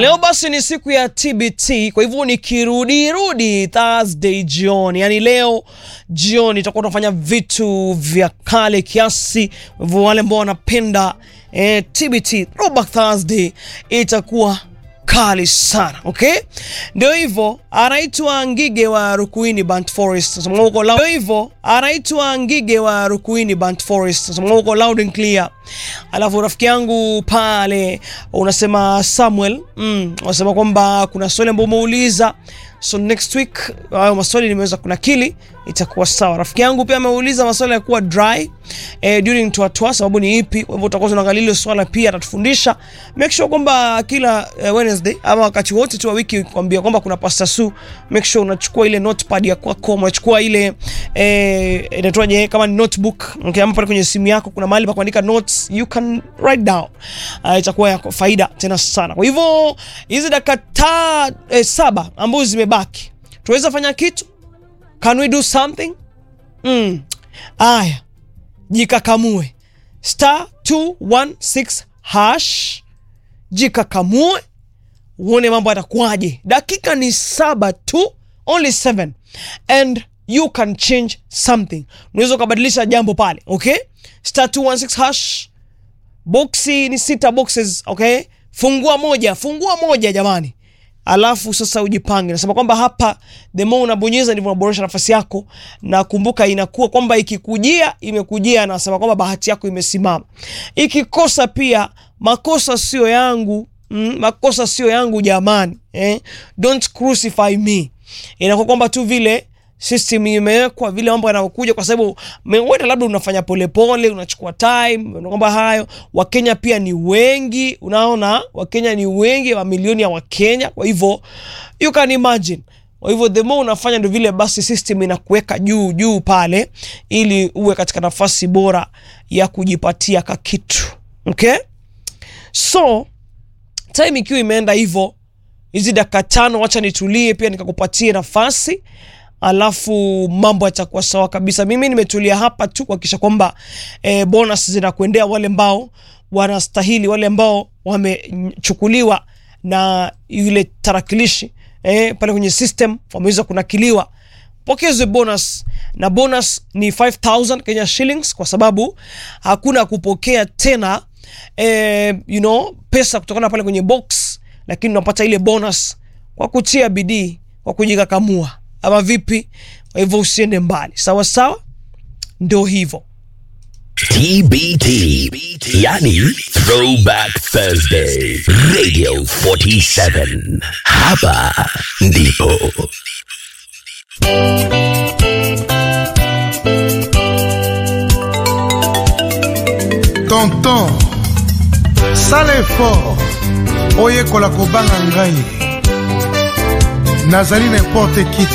Leo basi ni siku ya TBT, kwa hivyo nikirudirudi Thursday jioni, yani leo jioni tutakuwa tunafanya vitu vya kale kiasi. Kwa hivyo wale ambao wanapenda eh, TBT Throwback Thursday itakuwa kali sana okay, ndio hivyo. Anaitwa Ngige wa Rukuini Band Forest, nasema uko loud. Ndio hivyo, anaitwa Ngige wa Rukuini Band Forest, nasema uko loud and clear. Alafu rafiki yangu pale unasema Samuel, mm, unasema kwamba kuna swali ambao umeuliza, so next week hayo maswali nimeweza kunakili, itakuwa sawa. Rafiki yangu pia ameuliza maswali ya kuwa dry eh, during toa sababu ni ipi? Kwa hivyo utakuwa tunaangalia hilo swala pia, atatufundisha. Make sure kwamba kila eh, Wednesday ama wakati wote tu wa wiki kwambia kwamba kuna Pastor Su, make sure unachukua ile notepad ya kwako, unachukua ile eh, inaitwaje kama ni notebook okay, ama pale kwenye simu yako kuna mahali pa kuandika notes, you can write down. Uh, itakuwa ya faida tena sana. Kwa hivyo hizi dakika ta eh, saba ambazo zimebaki tuweza fanya kitu Can we do something? Mm. Aya, jikakamue star 216 hash, jikakamue uone mambo yatakuwaje. Dakika ni saba tu, only seven and you can change something. Unaweza ukabadilisha jambo pale, okay? Star 216 hash, boxi ni sita boxes, okay? Fungua moja, fungua moja jamani alafu sasa ujipange. Nasema kwamba hapa the more unabonyeza ndivyo unaboresha nafasi yako, na kumbuka inakuwa kwamba ikikujia imekujia, nasema kwamba bahati yako imesimama. Ikikosa pia makosa sio yangu mm, makosa sio yangu jamani, eh? Don't crucify me. Inakuwa kwamba tu vile system imewekwa vile mambo yanayokuja, kwa sababu wewe labda unafanya polepole, unachukua time, kwamba hayo. Wakenya pia ni wengi, unaona, Wakenya ni wengi, mamilioni ya Wakenya, kwa hivyo you can imagine. Kwa hivyo the more unafanya ndio vile basi system inakuweka juu juu pale, ili uwe katika nafasi bora ya kujipatia kakitu. Okay, so time ikiwa imeenda hivyo, hizi dakika tano, wacha nitulie pia nikakupatie nafasi alafu mambo yatakuwa sawa kabisa. Mimi nimetulia hapa tu kuhakikisha kwamba e, bonus zinakuendea wale ambao wanastahili, wale ambao wamechukuliwa na yule tarakilishi e, pale kwenye system wameweza kunakiliwa, pokezwe bonus na bonus ni 5000 Kenya shillings, kwa sababu hakuna kupokea tena e, you know, pesa kutokana pale kwenye box, lakini unapata ile bonus kwa kutia bidii, kwa kujikakamua ama vipi? Kwa hivyo usiende mbali, sawa sawa, ndio hivyo. TBT, yani Throwback Thursday, Radio 47. Hapa ndipo tonton sala effort oyekola kobanga ngai nazali n'importe qui